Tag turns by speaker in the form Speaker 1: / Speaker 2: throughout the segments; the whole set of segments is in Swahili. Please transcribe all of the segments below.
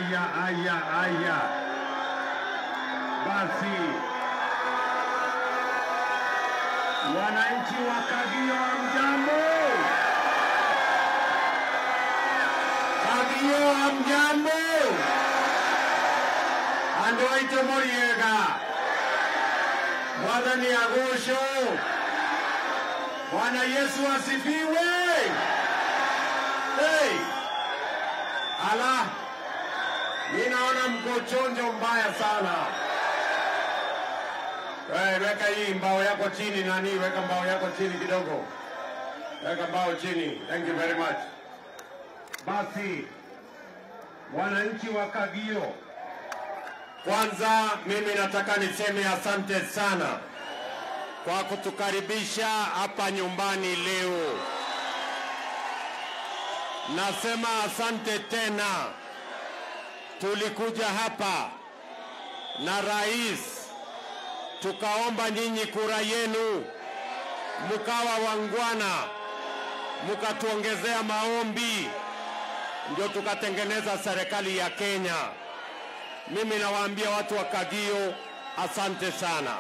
Speaker 1: aya, aya, aya. Basi wananchi wa Kagio, hamjambo? Kagio, hamjambo? Andũ aitũ mũriega mwathani agocwo bwana yesu asifiwe hey. ala ninaona mko chonjo mbaya sana hey, weka hii mbao yako chini nani weka mbao yako chini kidogo weka mbao chini thank you very much basi wananchi wa kagio kwanza mimi nataka niseme asante sana kwa kutukaribisha hapa nyumbani leo. Nasema asante tena. Tulikuja hapa na rais, tukaomba nyinyi kura yenu, mkawa wangwana, mkatuongezea maombi, ndio tukatengeneza serikali ya Kenya. Mimi nawaambia watu wa Kagio, asante sana.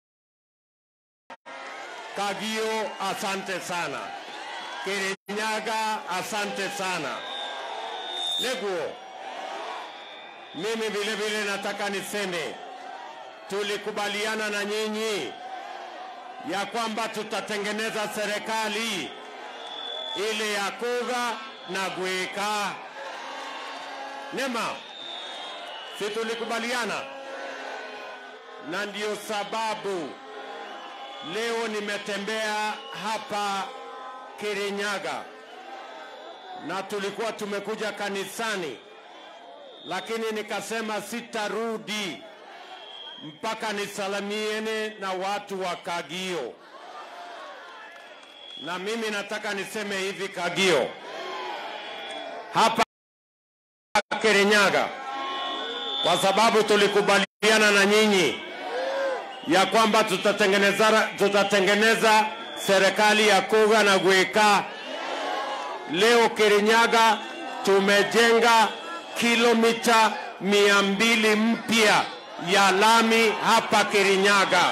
Speaker 1: Kagio, asante sana. Kirinyaga, asante sana. Leguo, mimi vile vile nataka niseme tulikubaliana na nyinyi ya kwamba tutatengeneza serikali ile ya kuga na gwika. Nema, si tulikubaliana? Na ndio sababu leo nimetembea hapa Kirinyaga na tulikuwa tumekuja kanisani, lakini nikasema sitarudi mpaka nisalimiene na watu wa Kagio. Na mimi nataka niseme hivi, Kagio hapa Kirinyaga, kwa sababu tulikubaliana na nyinyi ya kwamba tutatengeneza, tutatengeneza serikali ya kuga na gwika. Leo Kirinyaga tumejenga kilomita mia mbili mpya ya lami hapa Kirinyaga.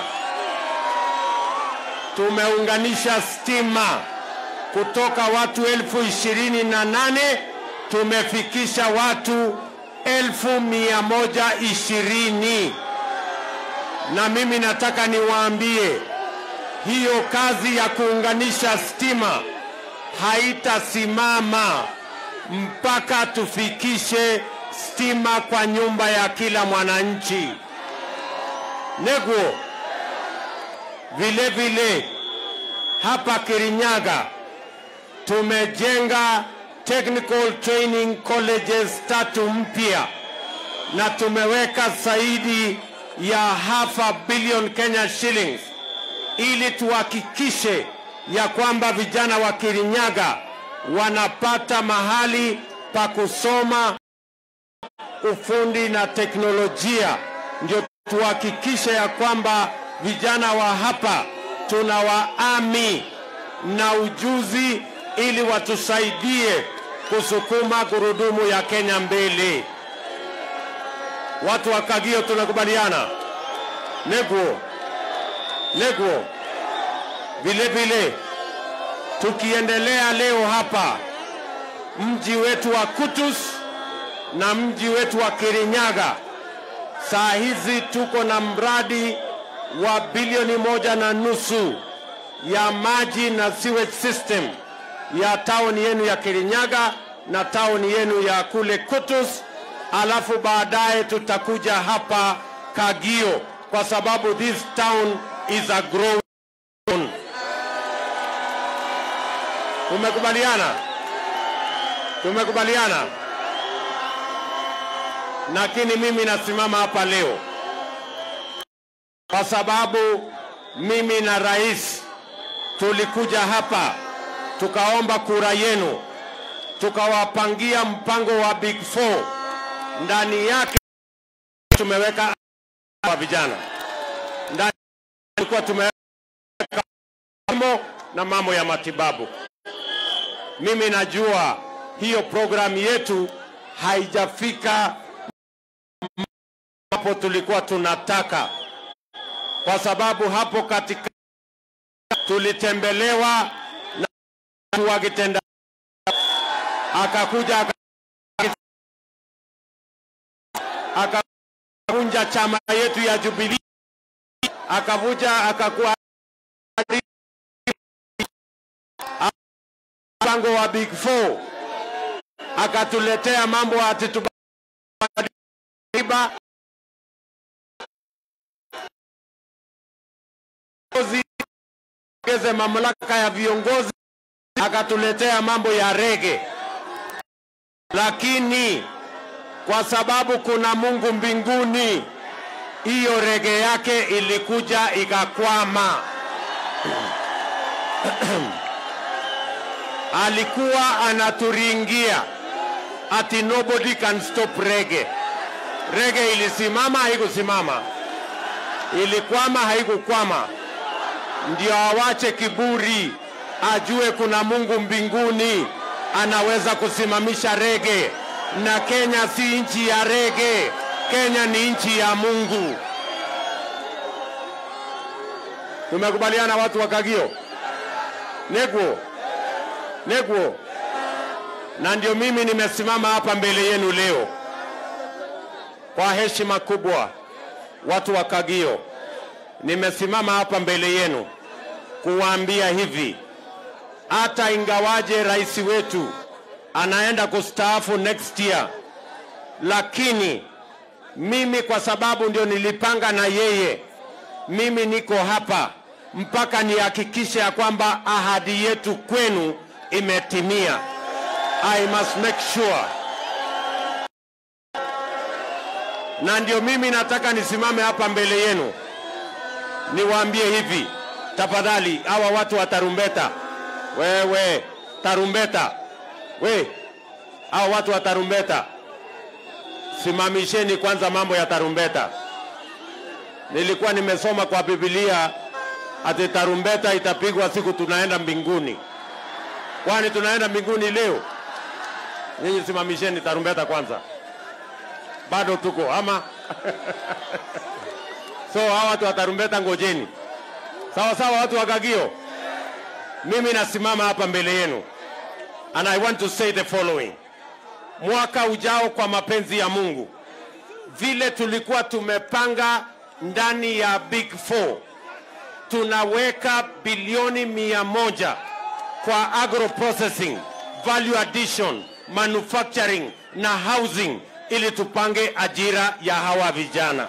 Speaker 1: Tumeunganisha stima kutoka watu elfu ishirini na nane tumefikisha watu elfu mia moja ishirini na mimi nataka niwaambie hiyo kazi ya kuunganisha stima haitasimama mpaka tufikishe stima kwa nyumba ya kila mwananchi. Neguo, vile vile hapa Kirinyaga tumejenga technical training colleges tatu mpya na tumeweka zaidi ya half a billion Kenya shillings ili tuhakikishe ya kwamba vijana wa Kirinyaga wanapata mahali pa kusoma ufundi na teknolojia, ndio tuhakikishe ya kwamba vijana wa hapa tunawaami na ujuzi ili watusaidie kusukuma gurudumu ya Kenya mbele. Watu wa Kagio tunakubaliana? Neguo, Neguo. Vile vile tukiendelea leo hapa mji wetu wa Kutus na mji wetu wa Kirinyaga, saa hizi tuko na mradi wa bilioni moja na nusu ya maji na sewage system ya tauni yenu ya Kirinyaga na tauni yenu ya kule Kutus, alafu baadaye tutakuja hapa Kagio kwa sababu this town is a growing town. Tumekubaliana, tumekubaliana. Lakini mimi nasimama hapa leo kwa sababu mimi na rais tulikuja hapa tukaomba kura yenu, tukawapangia mpango wa Big Four. Ndani yake tumeweka wa vijana, ndani tulikuwa tumeweka mambo na mambo ya matibabu. Mimi najua hiyo programu yetu haijafika ambapo tulikuwa tunataka, kwa sababu hapo katika tulitembelewa na watu wakitenda, akakuja aka- akavunja chama yetu ya Jubilee, akavuja akakuwa mpango wa Big Four, akatuletea mambo ati tubadilishe ongeze mamlaka ya viongozi, akatuletea mambo ya rege, lakini kwa sababu kuna Mungu mbinguni, hiyo rege yake ilikuja ikakwama. Alikuwa anaturingia ati nobody can stop rege. Rege ilisimama, haikusimama, ilikwama, haikukwama. Ndio awache kiburi, ajue kuna Mungu mbinguni anaweza kusimamisha rege, na Kenya si nchi ya rege. Kenya ni nchi ya Mungu. Tumekubaliana watu wa Kagio? Negwo, Negwo, na ndio mimi nimesimama hapa mbele yenu leo kwa heshima kubwa, watu wa Kagio, nimesimama hapa mbele yenu kuwaambia hivi, hata ingawaje rais wetu anaenda kustaafu next year, lakini mimi kwa sababu ndio nilipanga na yeye, mimi niko hapa mpaka nihakikishe ya kwamba ahadi yetu kwenu imetimia. I must make sure. Na ndio mimi nataka nisimame hapa mbele yenu niwaambie hivi, tafadhali, hawa watu wa tarumbeta, wewe tarumbeta, we hawa watu wa tarumbeta, simamisheni kwanza mambo ya tarumbeta. Nilikuwa nimesoma kwa Biblia ati tarumbeta itapigwa siku tunaenda mbinguni. Kwani tunaenda mbinguni leo? Nyinyi simamisheni tarumbeta kwanza, bado tuko ama so hawa watu wa tarumbeta ngojeni. Sawa sawa, watu wa Kagio, mimi nasimama hapa mbele yenu and I want to say the following. Mwaka ujao, kwa mapenzi ya Mungu, vile tulikuwa tumepanga ndani ya Big Four, tunaweka bilioni mia moja kwa agro processing, value addition, manufacturing na housing ili tupange ajira ya hawa vijana.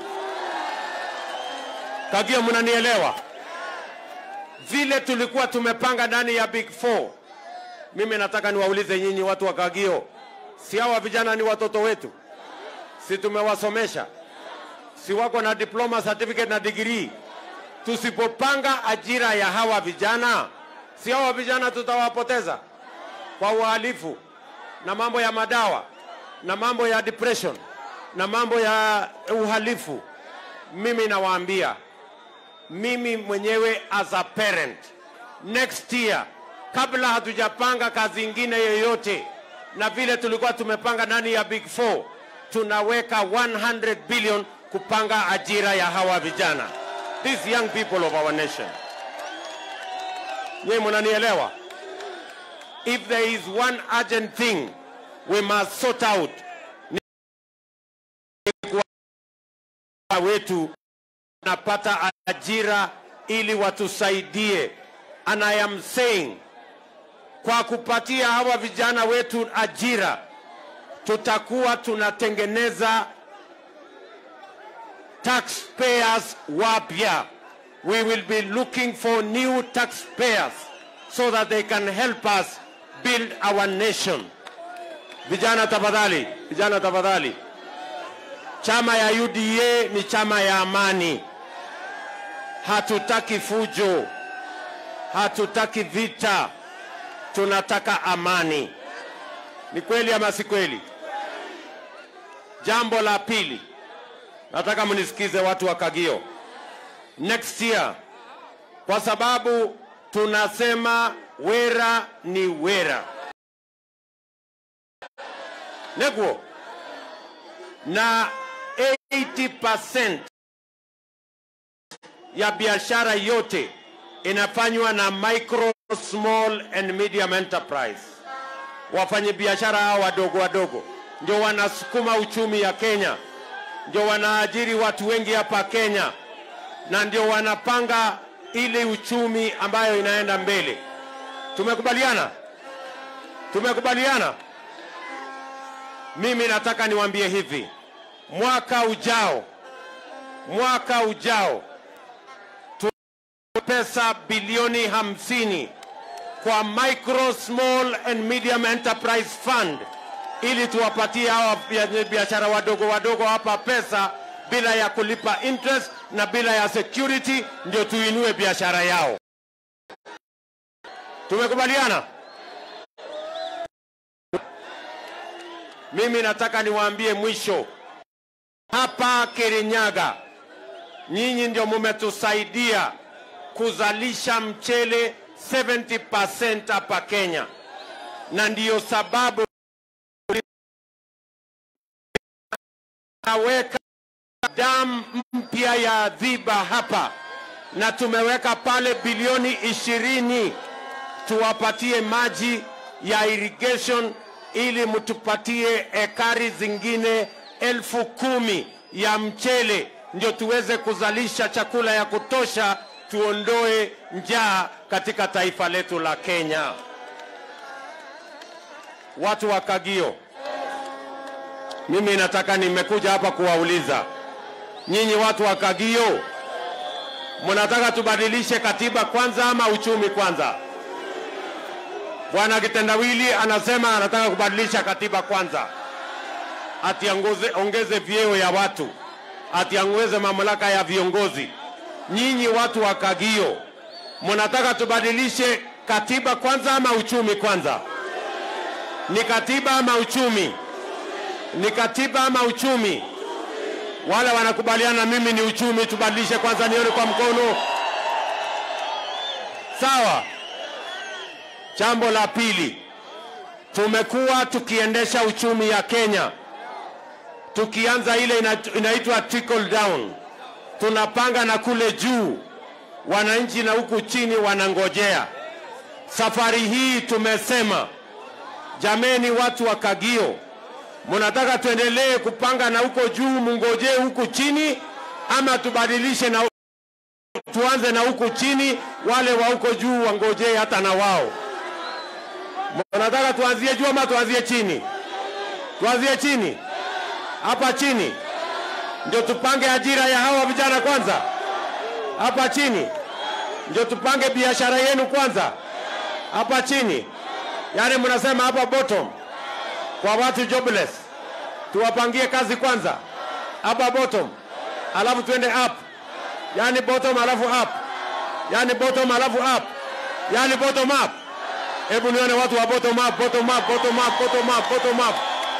Speaker 1: Kagio, mnanielewa? Vile tulikuwa tumepanga ndani ya Big Four, mimi nataka niwaulize nyinyi watu wa Kagio, si hawa vijana ni watoto wetu? Si tumewasomesha? Si wako na diploma, certificate na degree? Tusipopanga ajira ya hawa vijana, si hawa vijana tutawapoteza kwa uhalifu na mambo ya madawa na mambo ya depression na mambo ya uhalifu. Mimi nawaambia, mimi mwenyewe as a parent, next year, kabla hatujapanga kazi ingine yoyote, na vile tulikuwa tumepanga ndani ya Big Four, tunaweka 100 billion kupanga ajira ya hawa vijana, these young people of our nation. Nyie mnanielewa? If there is one urgent thing we must sort out ni kuwa wetu napata ajira ili watusaidie. And I am saying kwa kupatia hawa vijana wetu ajira, tutakuwa tunatengeneza taxpayers wapya. We will be looking for new taxpayers so that they can help us build our nation. Vijana tafadhali, vijana tafadhali. Chama ya UDA ni chama ya amani. Hatutaki fujo, hatutaki vita, tunataka amani. Ni kweli ama si kweli? Jambo la pili, nataka mnisikize watu wa Kagio. Next year, kwa sababu tunasema wera ni wera negwo na 80% ya biashara yote inafanywa na micro, small and medium enterprise. Wafanyabiashara hao wadogo wadogo ndio wanasukuma uchumi ya Kenya, ndio wanaajiri watu wengi hapa Kenya, na ndio wanapanga ile uchumi ambayo inaenda mbele. Tumekubaliana? Tumekubaliana? Mimi nataka niwaambie hivi, mwaka ujao, mwaka ujao pesa bilioni hamsini kwa micro small and medium enterprise fund ili tuwapatie hawa biashara wadogo wadogo hapa pesa bila ya kulipa interest na bila ya security, ndio tuinue biashara yao. Tumekubaliana? Mimi nataka niwaambie mwisho hapa Kirinyaga, nyinyi ndio mumetusaidia kuzalisha mchele 70% hapa Kenya, na ndiyo sababu naweka damu mpya ya Dhiba hapa na tumeweka pale bilioni ishirini tuwapatie maji ya irrigation ili mtupatie ekari zingine elfu kumi ya mchele ndio tuweze kuzalisha chakula ya kutosha tuondoe njaa katika taifa letu la Kenya. Watu wa Kagio, mimi nataka nimekuja hapa kuwauliza nyinyi watu wa Kagio, mnataka tubadilishe katiba kwanza ama uchumi kwanza? Bwana Kitendawili anasema anataka kubadilisha katiba kwanza, ati ongeze, ongeze vyeo ya watu, ati ongeze mamlaka ya viongozi. Nyinyi watu wa Kagio, mnataka tubadilishe katiba kwanza ama uchumi kwanza? Ni katiba ama uchumi? Ni katiba ama uchumi? Wale wanakubaliana mimi ni uchumi, tubadilishe kwanza, nione kwa mkono. Sawa. Jambo la pili, tumekuwa tukiendesha uchumi ya Kenya tukianza ile inaitwa trickle down, tunapanga na kule juu, wananchi na huku chini wanangojea. Safari hii tumesema, jameni, watu wa Kagio, mnataka tuendelee kupanga na huko juu, mungojee huku chini, ama tubadilishe na tuanze na huku chini, wale wa huko juu wangojee hata na wao. Mnataka tuanzie juu ama tuanzie chini? Tuanzie chini, hapa chini ndio tupange ajira ya hawa vijana kwanza, hapa chini ndio tupange biashara yenu kwanza, hapa chini. Yaani mnasema hapa bottom kwa watu jobless, tuwapangie kazi kwanza hapa bottom, alafu tuende up, yaani bottom alafu up, yaani bottom alafu up, yaani bottom up. Hebu nione watu wa bottom up, bottom up, bottom up, bottom up, bottom up.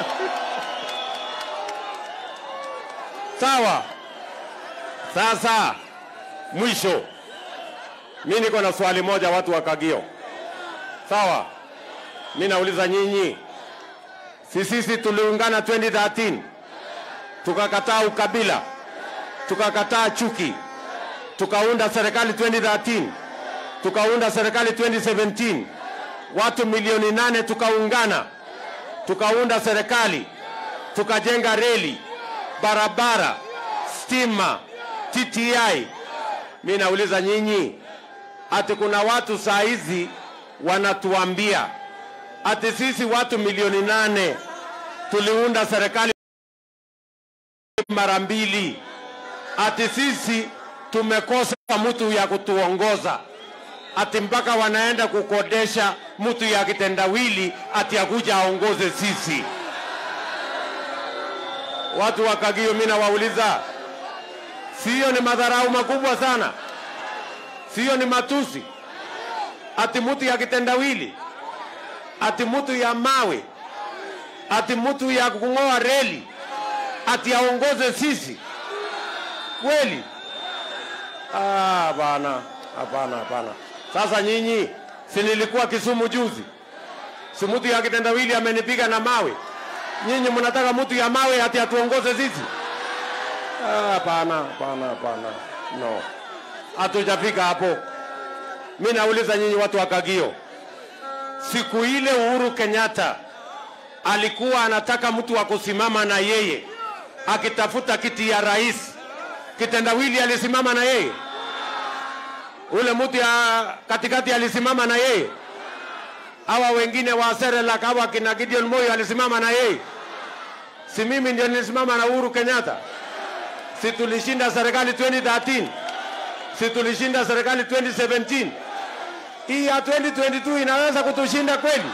Speaker 1: Sawa. Sasa mwisho, mi niko na swali moja, watu wa Kagio. Sawa, mi nauliza nyinyi, si sisi tuliungana 2013 tukakataa ukabila, tukakataa chuki, tukaunda serikali 2013, tukaunda serikali 2017 watu milioni nane tukaungana tukaunda serikali tukajenga reli, barabara, stima, TTI. Mi nauliza nyinyi, ati kuna watu saa hizi wanatuambia ati sisi watu milioni nane tuliunda serikali mara mbili, ati sisi tumekosa mtu ya kutuongoza ati mpaka wanaenda kukodesha mtu ya kitendawili ati akuja aongoze sisi. Watu wa Kagio, mimi nawauliza, siyo ni madharau makubwa sana? Siyo ni matusi? Ati mtu ya kitendawili, ati mtu ya mawe, ati mtu ya kung'oa reli, ati aongoze sisi kweli? Ah, bana, hapana, hapana. Sasa nyinyi, si nilikuwa Kisumu juzi, si mtu ya kitendawili amenipiga na mawe. Nyinyi mnataka mtu ya mawe ati atuongoze sisi? Ah, Hapana, hapana, hapana, no, hatujafika hapo. Mi nauliza nyinyi watu wa Kagio, siku ile Uhuru Kenyatta alikuwa anataka mtu wa kusimama na yeye akitafuta kiti ya rais, kitendawili alisimama na yeye, ule mtu ya katikati alisimama na yeye, hawa wengine wa Serelak hawa kina Gideon Moi alisimama na yeye, si mimi ndio nilisimama na Uhuru Kenyatta? Si tulishinda serikali 2013? Si tulishinda serikali 2017? Hii ya 2022 inaweza kutushinda kweli?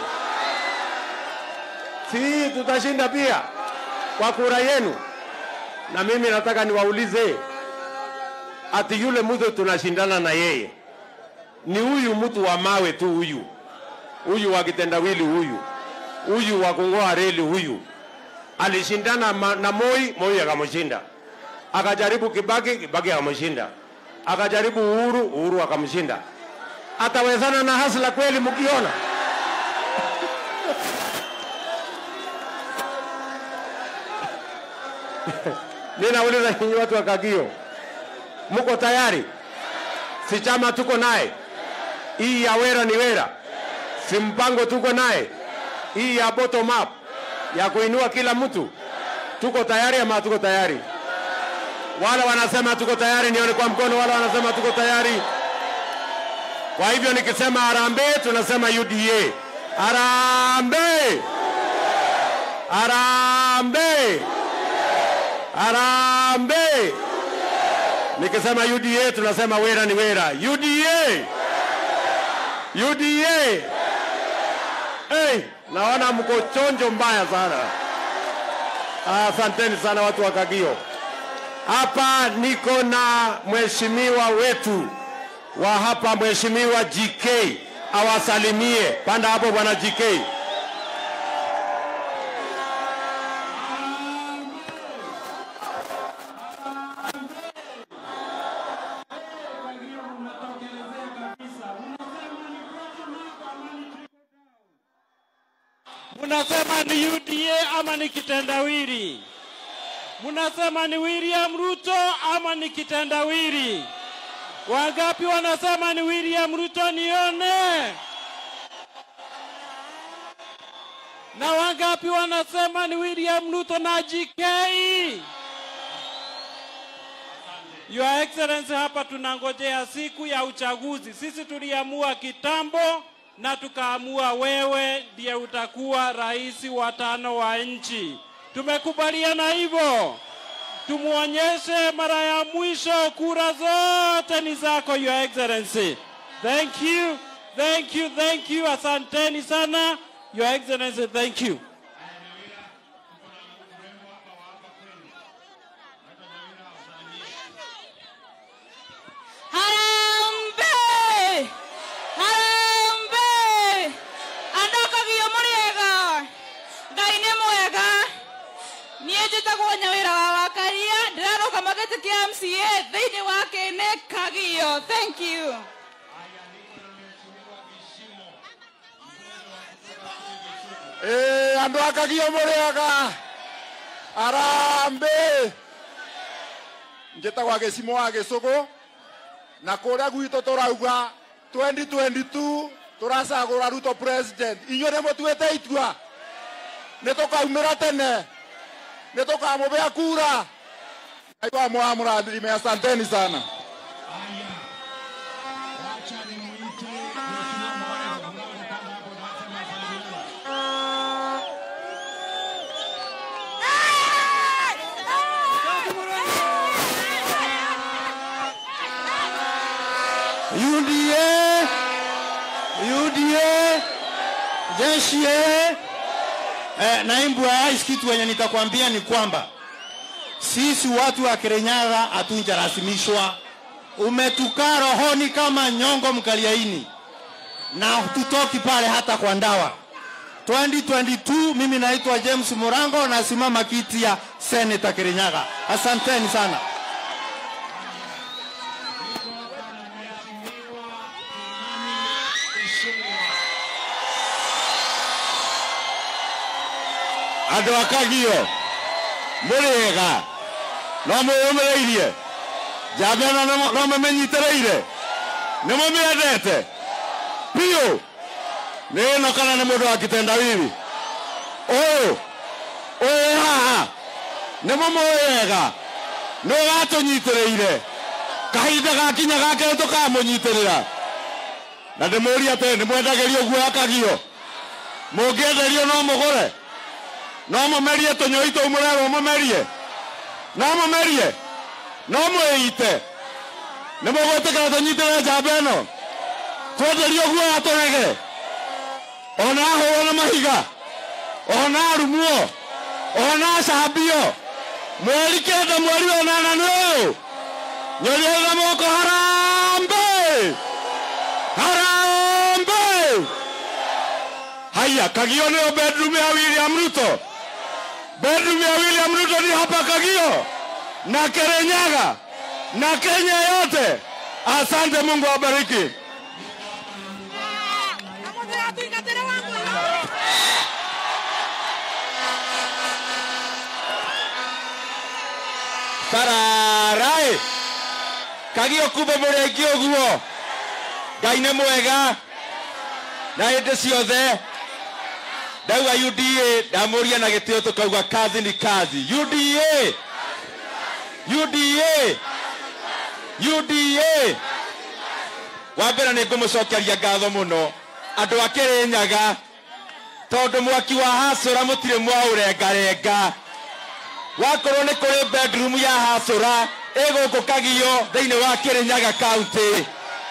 Speaker 1: Si tutashinda pia kwa kura yenu. Na mimi nataka niwaulize, ati yule mtu tunashindana na yeye ni huyu mtu wa mawe tu, huyu huyu wa kitendawili, huyu huyu wa kungoa reli, huyu alishindana ma- na Moi, Moi akamshinda. Akajaribu Kibaki, Kibaki akamshinda. Akajaribu Uhuru, Uhuru akamshinda. Atawezana na Hasla kweli mkiona? Mimi nauliza nyinyi watu wa Kagio, mko tayari? Si chama tuko naye, hii ya wera ni wera, si mpango tuko naye, hii ya bottom up ya kuinua kila mtu, tuko tayari ama tuko tayari? Wale wanasema tuko tayari, nione kwa mkono. Wale wanasema tuko tayari. Kwa hivyo nikisema harambee, tunasema UDA. Harambee, harambee, harambee. Nikisema UDA tunasema wera ni wera. UDA, UDA. Hey, naona mko chonjo mbaya sana. Asanteni sana watu wa Kagio. Hapa niko na mheshimiwa wetu wa hapa, mheshimiwa GK awasalimie. Panda hapo bwana GK.
Speaker 2: Munasema ni UDA ama ni kitendawili? Munasema ni William Ruto ama ni kitendawili? Wangapi wanasema ni William Ruto? Nione. Na wangapi wanasema ni William Ruto na GK? Your Excellency, hapa tunangojea siku ya uchaguzi. Sisi tuliamua kitambo na tukaamua wewe ndiye utakuwa rais wa tano wa nchi. Tumekubaliana hivyo. Tumuonyeshe mara ya mwisho, kura zote ni zako, Your Excellency. Thank you, thank you, thank you. Asanteni sana, Your Excellency, thank you.
Speaker 3: Harambe! Harambe! Andokagio mũrĩega Ngai nĩ mwega niĩ njĩtagwo Nyawĩra wa Wakaria ndĩrarũgama gĩtĩ kĩa MCA thĩinĩ wa kĩnĩ Kagio thank you
Speaker 4: Ĩĩ, andũ a Kagio mũrĩega arambe njĩtagwo gĩcimo wa gĩcũgũ na kũrĩa gwitũ tũrauga 2022 tũracagũra ruto president inyuĩ nĩ mũtuĩte itua nĩ tũkaumĩra tene nĩ tũkamũbea kura ngai wa mwa mũrathime asanteni sana
Speaker 5: UDA, UDA, jeshi eh. Eh, naibu wa rais, kitu wenye nitakwambia ni kwamba sisi watu wa Kirinyaga hatunjarasimishwa. Umetukaa rohoni kama nyongo mkaliaini, na tutoki pale hata kwa ndawa. 2022 mimi naitwa James Murango, nasimama kiti ya seneta Kirinyaga. Asanteni sana.
Speaker 4: andå a kagio må rä ega
Speaker 1: no mwĩyũmĩrĩirie njamba ĩno no- no mũmĩnyitĩrĩire nĩ mũmĩendete biũ nĩ ĩno kana nĩ mũndũ wa kitendawili ũyũ ũyũ haha nĩ mũmũĩ wega nĩ ũgatũnyitĩrĩire kahinda gakinya gake tũkamũnyitĩrĩra na ndĩmũria atĩ nĩ mwendagĩrio guoya kagio mũngĩenderio no mũgũre no mũmerie tũnyũi tũu mũrerwo mũmerie no mũmerie no mwĩite nĩ mũgwĩtĩkĩra tũnyitĩrĩre njamba ĩno twenderio guoya tũrege ona ahũrwo na mahiga ona arumuo ona acambio mweri kenda mweri wa nana nĩ ũyũ nyoriotha moko harambe harambe haya kagio nĩyo bedroom ya william ruto bedroom ya william ruto ni hapa kagio na kerenyaga na kenya yote asante mungu awabariki
Speaker 6: tararai kagio kumbe må rä aingä å guo ngai nä mwega na hä ndä ciothe ndauga uda ndamå ria na gä tä o tå kauga kazi ni kazi uda uda uda wa mbere nä ngå må cokeria ngatho må no andå a kä rä nyaga tondå mwaki wa hacå må tirä mwaå rengarenga wakorwo nä kå rä bedroom ya hacåra ä gå kå kagio thä inä wa kä rä nyaga kauntä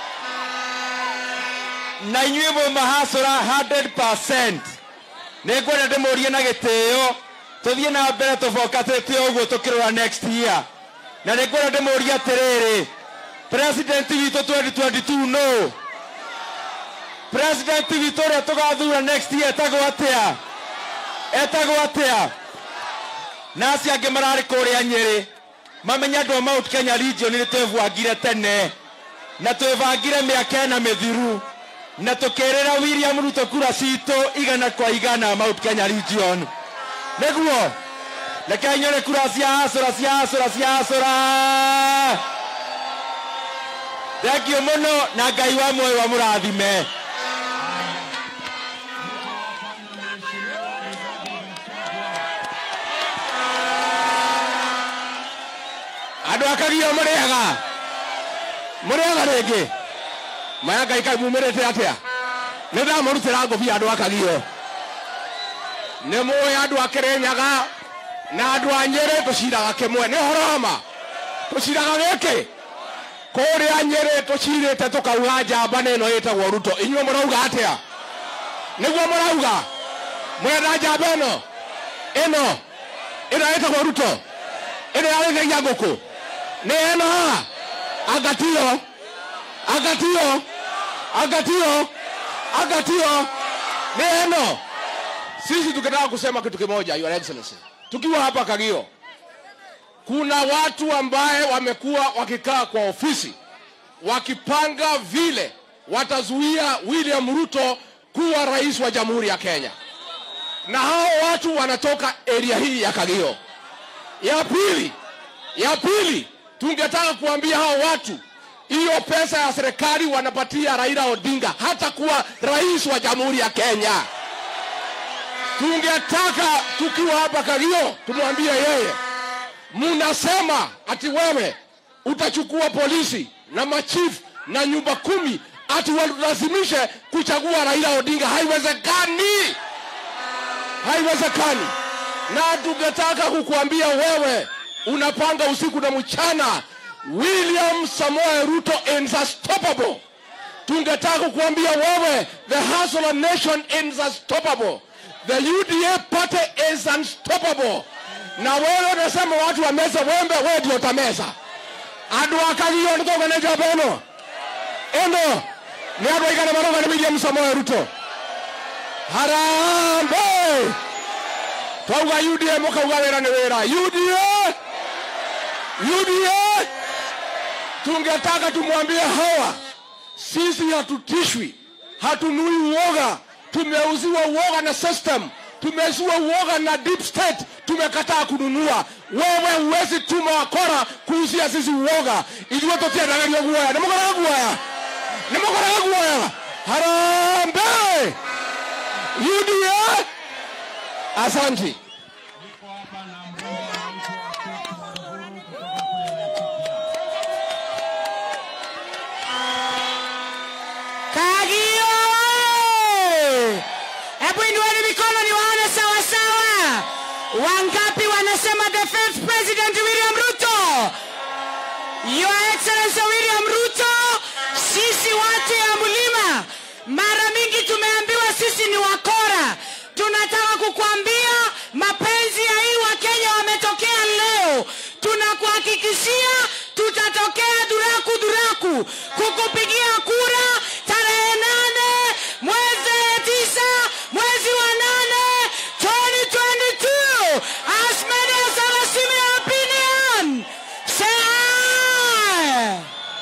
Speaker 6: na inyuä mwä mahacåra 100 nä ngwenda ndä må rie na gä tä o tå thiä na mbere tå bokatä te å guo tå kä rå ra next year na nä ngwenda ndä må rie atä rä rä president witå 2022 no president witå å rä a tå gathura next year etagwo atä a etagwo atä a na acio angä mararä kå rä a nyä rä mamenya andå a mount kenya region nä twebwangire tene na twebangire mä aka ena mä thiru na tå kä rä ra william ruto kura citå igana kwa igana mount kenya region nä guo rekei nyone kura cia hacå ra cia hacå ra cia hacå ra thengio må no na ngai wa muoyo wa må rathime
Speaker 1: andå akagio må rä aga må rä aga rä ngä maya ngai kai mumä rä te atä a nä ndamå rutä ra ngåbia andå akagio nä må ä andå akä rä nyaga na andå a nyä rä tå ciraga kä mwe nä horoma tå ciraga gä kä kå rä a nyä rä tå cirä te tå kauga njamba nä ä no ä tagwo ruto inyuä må rauga atä a nä guo må rauga mwenda njamba ä no ä no ä no ä tagwo ruto ä no yarä thegia ngå kå nä eno haha angatio angatio angatio angatio nä eno sisi tukitaka kusema kitu kimoja your excellency tukiwa hapa kagio kuna watu ambaye wamekuwa wakikaa kwa ofisi wakipanga vile watazuia william ruto kuwa rais wa jamhuri ya kenya na hao watu wanatoka area hii ya kagio ya pili ya pili tungetaka kuambia hao watu hiyo pesa ya serikali wanapatia raila odinga hata kuwa rais wa jamhuri ya kenya tungetaka tukiwa hapa kagio tumwambie yeye munasema ati wewe utachukua polisi na machifu na nyumba kumi ati walazimishe kuchagua raila odinga haiwezekani haiwezekani na tungetaka kukuambia wewe unapanga usiku na mchana william samoe ruto is unstoppable tungetaka kukuambia wewe the hustler nation is unstoppable the uda party is unstoppable na wewe unasema watu wameza wembe wewe ndio utameza andu akagio nitogane njamba ĩno ĩno nĩ andũ aigana marũga nĩ william samoe ruto harambe twauga uda mũkauga wĩra nĩ wĩra uda uda tungetaka tumwambie hawa sisi hatutishwi hatunui uoga tumeuziwa uoga na system tumezua uoga na deep state tumekataa kununua wewe huwezi tuma wakora kuuzia sisi uoga ithuĩ tũtiendagĩrio guoya nĩ mũkoraga guoya nĩ mũkoraga guoya harambe uda asanti
Speaker 7: Kagio! Hebu inueni mikono niwaone sawa sawa. Wangapi wanasema the fifth president William Ruto? Your Excellency William Ruto, sisi watu ya mlima mara mingi tumeambiwa sisi ni wakora. Tunataka kukuambia mapenzi ya hii Wakenya wametokea leo. Tunakuhakikishia tutatokea duraku duraku kukupigia kura tarehe nane mwezi tisa mwezi wa nane 2022 as many as have a similar opinion say aye.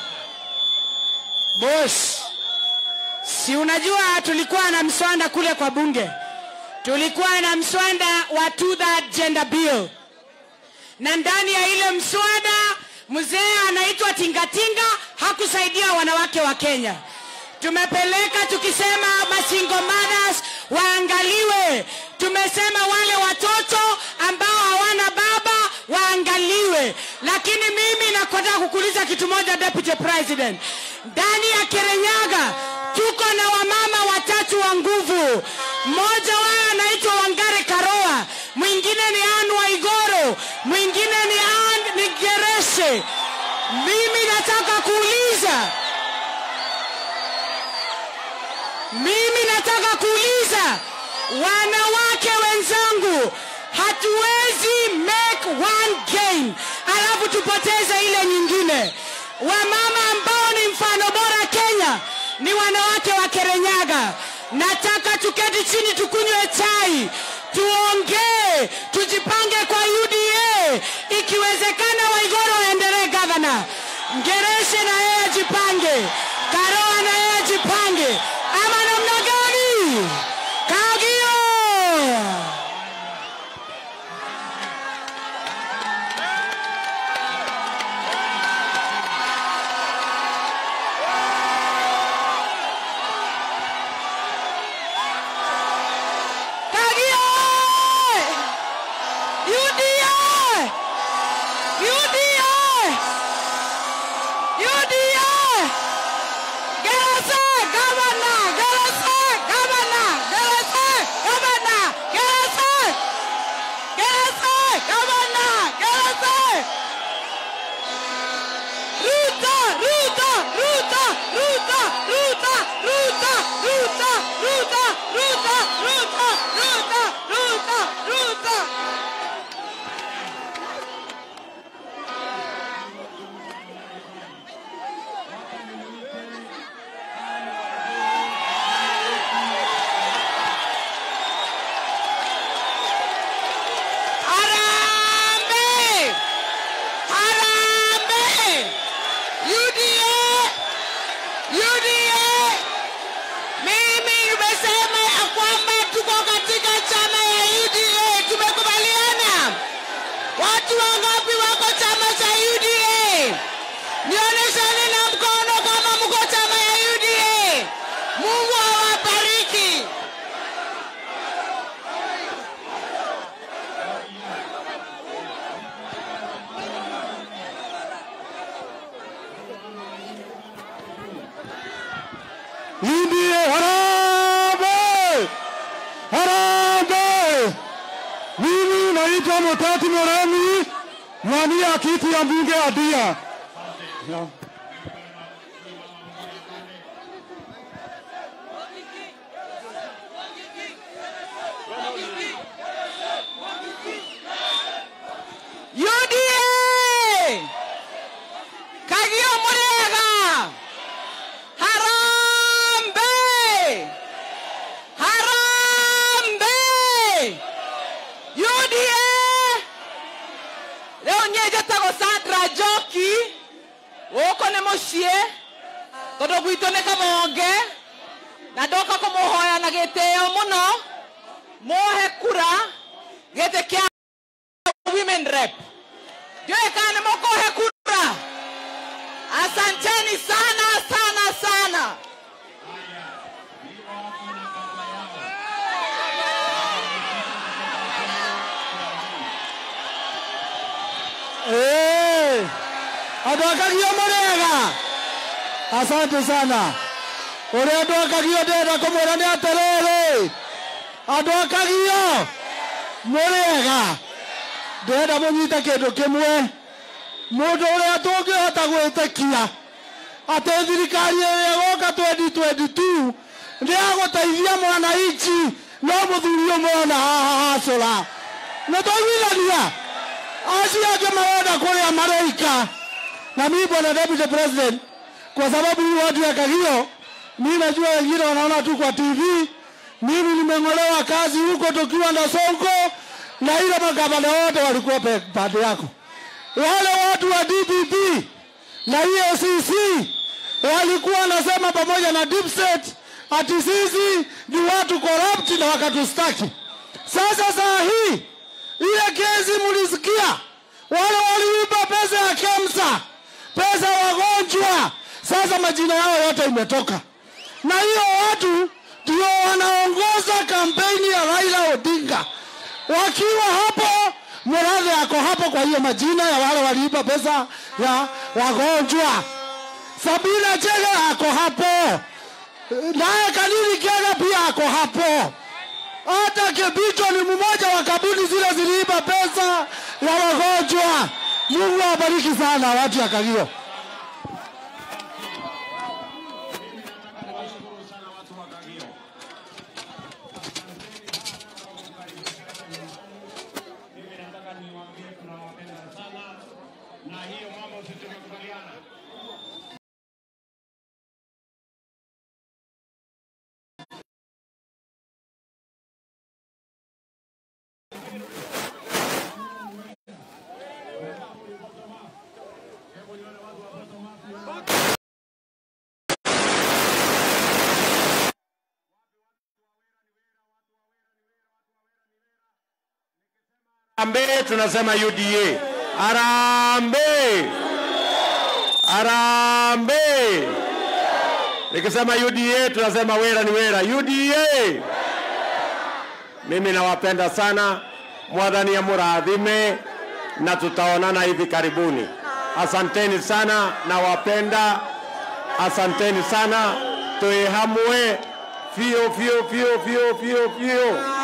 Speaker 7: Boss, si unajua tulikuwa na mswanda kule kwa bunge, tulikuwa na mswanda wa two third gender bill, na ndani ya ile mswada mzee anaitwa Tingatinga hakusaidia wanawake wa Kenya. Tumepeleka tukisema masingle mothers waangaliwe, tumesema wale watoto ambao hawana baba waangaliwe. Lakini mimi nakotaka kukuuliza kitu moja, Deputy President, ndani ya Kirinyaga tuko na wamama watatu wa nguvu. Mmoja wao anaitwa Wangare Karoa, mwingine ni Anne Waigoro, mwingine ni Anne ni Gereshe. Mimi nataka kuuliza mimi nataka kuuliza wanawake wenzangu, hatuwezi make one gain alafu tupoteze ile nyingine. Wamama ambao ni mfano bora Kenya ni wanawake wa Kirinyaga. Nataka tuketi chini, tukunywe chai, tuongee, tujipange kwa UDA. Ikiwezekana, Waigoro aendelee gavana, Ngereshe na yeye ajipange, Karoa na yeye ajipange, ama namna gani? Kagio! Kagio! UDA! UDA! UDA! Gerasa, governor! Gerasa, governor! Gerasa, governor! Gerasa! Gerasa, governor! Gerasa! Ruta, Ruta, Ruta, Ruta, Ruta, Ruta, Ruta, Ruta, Ruta, Ruta, Ruta, Ruta, Ruta. Harambee! Harambee! UDA! UDA! Mimi nimesema ya kwamba tuko katika chama ya UDA. Tumekubaliana? Watu wangapi wako chama cha UDA? Nionyeshane na mkono kama mko chama ya UDA. Mungu awabariki.
Speaker 1: UDA harambee! Harambee! Mimi naitwa Mutati Moremi, mwania kiti ya mbunge ya Dia. Ya.
Speaker 7: UDA! Kagio Murega! Harambee! Harambee! UDA! Leo nye njĩtagwo Sandra Njoki gũkũ nĩ mũciĩ tondũ gwitũ nĩ kamwonge na ndoka kũmũhoya na gĩtĩo mũno mohe kura gĩtĩ kĩa women rep ndiũĩ kana nĩ mũkũhe kura asanteni sana sana sana
Speaker 8: Eh, andå akagio mũrĩega asante sana ũrĩa andũ akagio ndĩrenda kũmwĩra nĩ atĩrĩrĩ andũ akagio mũrĩega ndĩrenda mũnyite kĩndũ kĩmwe mũndũ ũrĩa tũngĩhota gwĩtĩkia atĩ thirikari ĩrĩa ĩgoka 2022 nĩ agũteithia mwananchi no mũthuri ũmwe na haha hacũra nĩ twaiguithania acio angĩ marenda kũrĩa mareika na mimi bwana deputy president kwa sababu hii watu ya Kagio mimi najua wengine wanaona tu kwa TV mimi nimeng'olewa kazi huko tukiwa na Sonko na ile magavana wote walikuwa pe- pande yako wale watu wa DPP na EACC walikuwa wanasema pamoja na deep state ati sisi ni watu corrupt na wakatustaki sasa saa hii ile kesi mulisikia, wale waliiba pesa ya KEMSA, pesa ya wagonjwa, sasa majina yao yote imetoka, na hiyo watu ndio wanaongoza kampeni ya Raila Odinga. Wakiwa hapo, Murathe ako hapo kwa hiyo majina ya wale waliiba pesa ya wagonjwa. Sabina Chege ako hapo, naye Kanini Kega pia ako hapo hata Kibicho ni mmoja wa kabuni zile ziliiba pesa ya wagonjwa. Mungu awabariki sana watu ya Kagio.
Speaker 1: Harambee tunasema UDA. Harambee. Harambee. Nikisema UDA tunasema wera ni wera. UDA. Mimi nawapenda sana. Mwadhani ya muradhime na tutaonana hivi karibuni. Asanteni sana, nawapenda. Asanteni sana. Tuwe hamwe. Fio fio fio fio fio fio.